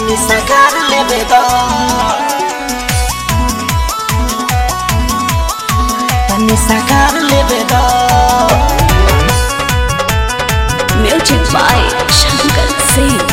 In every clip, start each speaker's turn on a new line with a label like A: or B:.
A: तनी सगार लेबे दो तनी सगार लेबे दो
B: Music by Shankar Singh.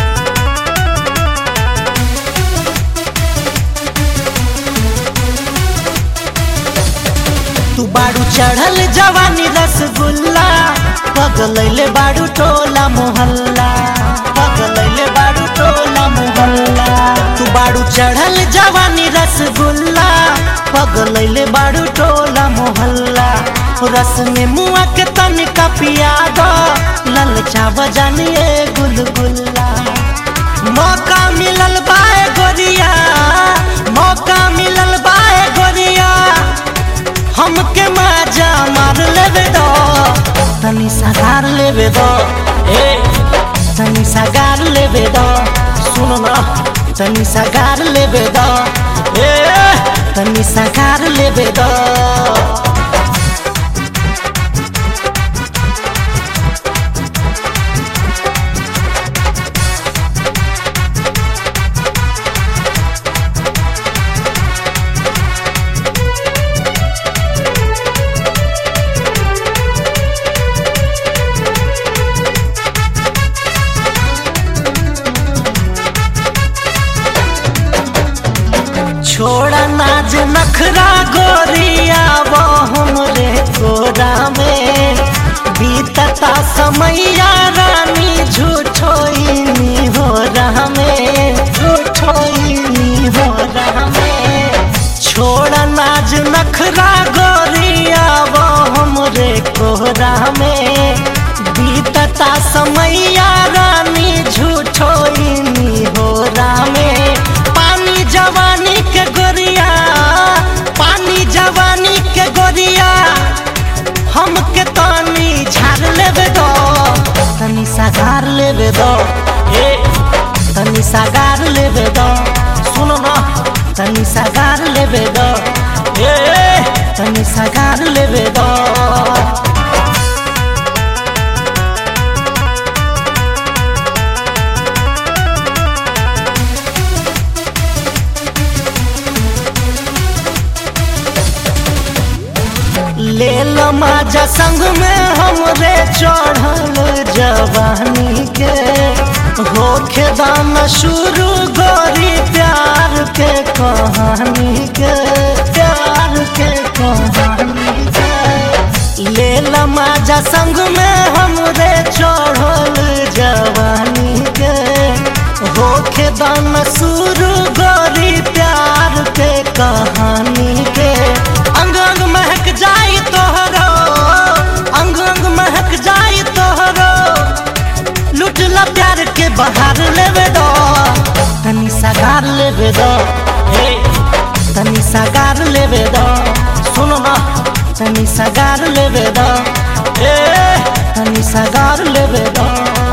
A: तू बाड़ू चढ़ल जवानी रसगुल्ला पगलैले बाड़ू टोला मोहल्ला पगलैले बाड़ू टोला मोहल्ला तू बाड़ू चढ़ल जवानी रसगुल्ला पगलैले बाड़ू टोला मोहल्ला रस में मुआ के तनिका पिया दो ललचा बजानिए गुलगुल्ला मौका मिलल बाए गोरिया मौका मिलल बाए गोरिया हमके मजा मार लेबे दो तनी सगार लेबे दो ए तनी सगार लेबे दो सुन ना तनी सगार लेबे दो ए तनी सगार लेबे दो छोड़ा नाज नखरा गोरिया वो हमरे कोरा में बीतता समैया रानी झूठोइनी हो रहा में झूठोइनी हो रहा में छोड़ा नाज नखरा गोरिया वो हमरे कोरा में बीतता समैया रानी झूठोइनी हो रहा में पानी जवानी के गोरिया पानी जवानी के गोरिया हमके तनी झाड़ लेबे दो तनी सगार लेबे दो ए तनी सगार लेबे दो सुनो ना तनी सगार लेबे दो ए तनी सगार लेबे दो ले लो माजा संग में हमरे चढ़ल जवानी के होखे दाम शुरू गोरी प्यार के कहानी के प्यार के कहानी के ले लो माजा संग में हमरे चढ़ल जवानी के होखे दाम शुरू गोरी प्यार के कहानी के अंग अंग महक जाई तोहरो अंग अंग महक जाई तोहरो लुटला प्यार के बहार लेवे दो तनी सगार लेवे दो हे तनी सगार लेवे दो सुनो ना तनी सगार लेवे दो ए तनी सगार लेवे दो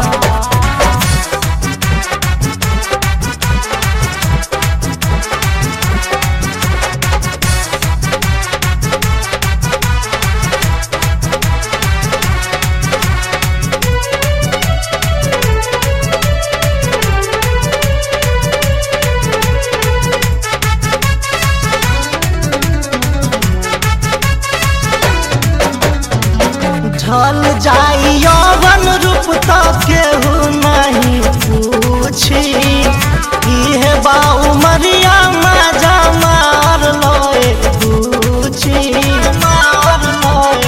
A: ढल जाई यौवन रूप तो केहू नहीं पूछी इहे बा उमरिया मजा मार लोए पूछी मार लोए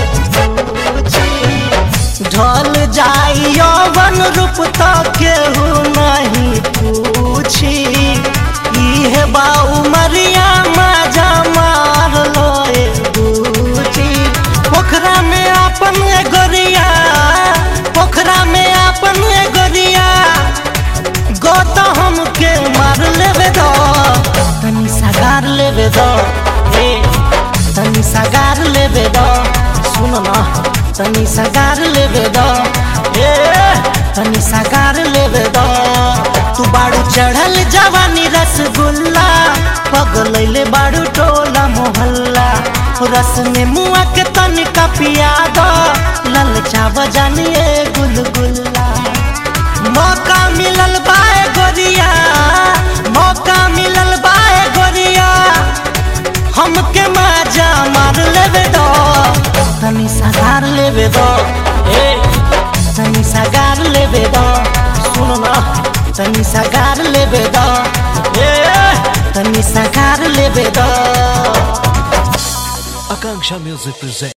A: पूछी ढल जाई यौवन रूप तो केहू नहीं पूछी इहे बा उमरिया मजा मार लोए पूछी पोखरा में अपन ए गोरिया पोखरा में अपन ए गोरिया गो तो हमके मार लेबे दो तनी सगार लेबे दो ए तनी सगार लेबे दो सुन ना तनी सगार लेबे दो ए तनी सगार लेबे दो तू बाड़ू चढ़ल जवानी रसगुल्ला पगलैले बाड़ू टोला मोहल्ला रस में मुआ के तनिका पिया दो ललचा बजानिए गुलगुल्ला मौका मिलल बाए गोरिया लेबे द ए तनी सगार लेबे द सुन न तनी सगार लेबे द ए तनी सगार लेबे द
C: Akanksha Music presents.